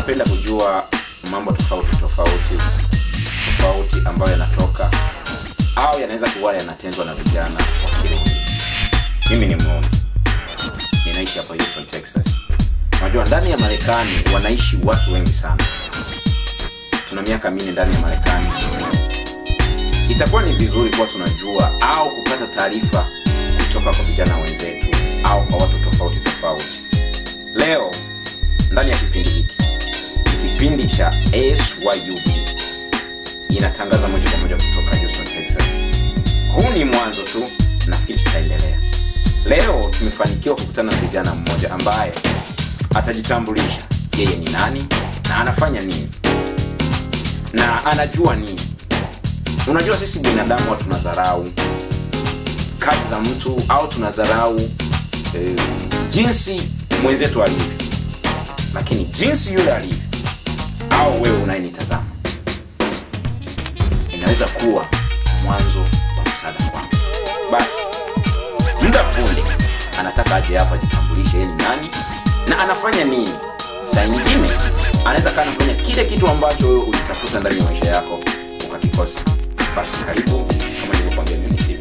unapenda kujua mambo tofauti tofauti tofauti ambayo yanatoka au yanaweza kuwa yanatendwa na vijana wa kiume mimi ni muone ninaishi hapa Houston Texas unajua ndani ya Marekani wanaishi watu wengi sana tuna miaka minne ndani ya Marekani itakuwa ni vizuri kuwa tunajua au kupata taarifa kutoka kwa vijana wenzetu au kwa watu tofauti tofauti leo ndani ya kipindi hiki ni kipindi cha syub inatangaza moja kwa moja kutoka Houston, Texas. huu ni mwanzo tu nafikiri tutaendelea leo tumefanikiwa kukutana na vijana mmoja ambaye atajitambulisha yeye ni nani na anafanya nini na anajua nini unajua sisi binadamu huwa tunadharau kazi za mtu au tunadharau eh, jinsi mwenzetu alivyo lakini jinsi yule alivyo au wewe unayenitazama inaweza kuwa mwanzo wa msaada kwako basi muda punde anataka aje hapa ajitambulishe yeye ni nani na anafanya nini saa nyingine anaweza kaa anafanya kile kitu ambacho wewe ulitafuta ndani ya maisha yako ukakikosa basi karibu kama nilivyokwambia mimi ni Steve